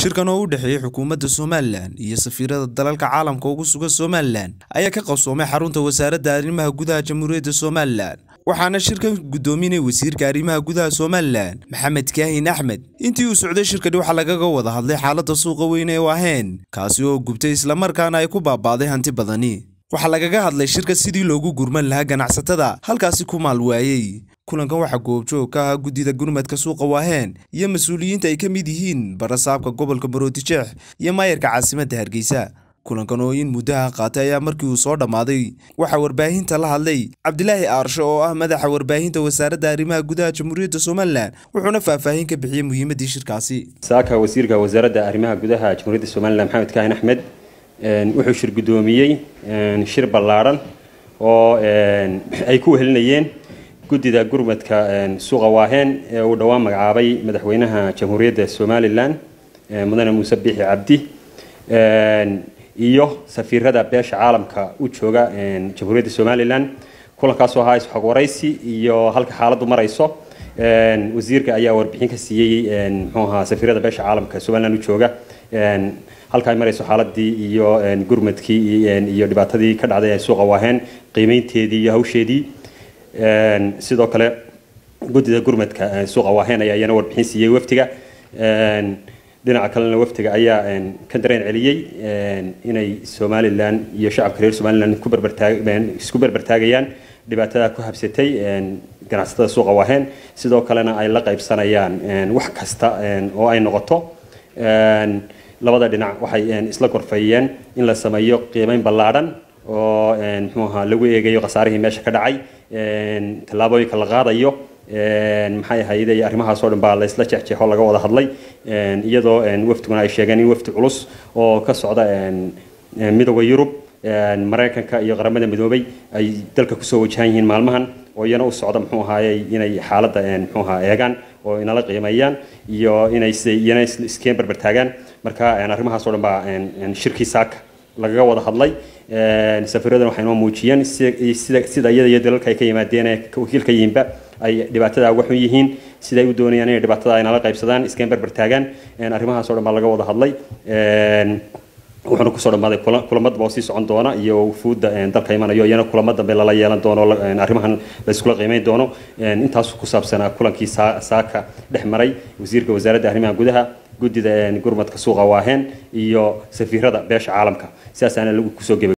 shirkan oo u dhexeeyey xukuumadda somalilan iyo safiirada dalalka caalamka ugu sugan somalilan ayaa ka qabsoomay xarunta wasaaradda arrimaha gudaha jamhuuriyadda somalilan waxaana shirkan guddoominay wasiirka arrimaha gudaha somalilan maxamed kaahin axmed intii uu socday shirkani waxaa lagaga wada hadlay xaaladda suuqa weyn ee waaheen kaasi oo gubtay islamarkaana ay ku baabaaday hanti badani waxaa lagaga hadlay shirka sidii loogu gurman lahaa ganacsatada halkaasi ku maal waayey kulankan waxaa goobjoog ka ahaa guddida gurmadka suuqa waaheen iyo mas-uuliyiinta ay ka mid yihiin barasaabka gobolka maroodijeex iyo maayarka caasimadda hargeysa kulankan oo in muddaha qaatay ayaa markii uu soo dhammaaday waxaa warbaahinta la hadlay cabdilaahi aarsho oo ah madaxa warbaahinta wasaaradda arrimaha gudaha jamhuuriyadda somalilan wuxuuna faahfaahin ka bixiyey muhiimaddii shirkaasi saaka wasiirka wasaaradda arrimaha gudaha jamhuuriyadda somalilan maxamed kaahin axmed wuxuu shir guddoomiyey shir ballaadhan oo ay ku wehelinayeen guddida gurmadka suuqa waaheen ee uu dhowaan magacaabay madaxweynaha jamhuuriyadda somalilan mudane muuse biixi cabdi iyo safiirada beesha caalamka u jooga jamhuuriyadda somalilan kulankaasoo ahaa isxog waraysi iyo halka xaaladdu marayso wasiirka ayaa warbixin ka siiyey muxuu ahaa safiirada beesha caalamka somalilan u jooga halka ay marayso xaaladii iyo gurmadkii iyo dhibaatadii ka dhacday ee suuqa waaheen qiimeynteedii iyo hawsheedii sidoo kale guddida gurmadka suuqa waaheen ayaa iyana warbixin siiyey waftiga dhinaca kalena waftiga ayaa ka dareen celiyey inay somalilan iyo shacabka reer somalilan ku barbartaag isku barbartaagayaan dhibaatada ku habsatay ganacsatada suuqa waaheen sidoo kalena ay la qaybsanayaan wax kasta oo ay noqoto labada dhinac waxay isla gorfeeyeen in la sameeyo qiimeyn ballaadhan oo muxuu ahaa lagu eegayo khasaarihii meesha ka dhacay tallaabooyinka la qaadayo maxay ahayd arrimahaasoo dhan baa la isla jexjeexo laga wada hadlay iyadoo wafdiguna ay sheegeen in wafdi culus oo ka socda midooda yurub maraykanka iyo qaramada midoobay ay dalka kusoo wajahan yihiin maalmahan oo iyana u socda muxuu ahaayey inay xaaladda muxuu ahaa eegaan oo inala qiimeeyaan iyo inay iyana iskeen barbartaagaan marka arrimahaasoo dhan baa shirkii saaka lagaga wada hadlay safiiradan waxay noo muujiyeen sida iyada iyo dalalka ay ka yimaadeen ee wakiilka yihiinba ay dhibaatada uga xun yihiin siday u doonayaan inay dhibaatada ay nala qaybsadaan iskeen barbar taagaan arrimahaasoo dhan baa laga wada hadlay wuxuuna kusoo dhammaaday kulamada baa sii socon doona iyo wufuudda dalka imanayo iyana kulamo dambe lala yeelan doono arrimahan la iskula qiimeyn doono intaas ku saabsanaa kulankii saaka dhex maray wasiirka wasaaradda arrimaha gudaha guddida gurmadka suuqa waaheen iyo safiirada beesha caalamka sidaasaana lagu kusoo geba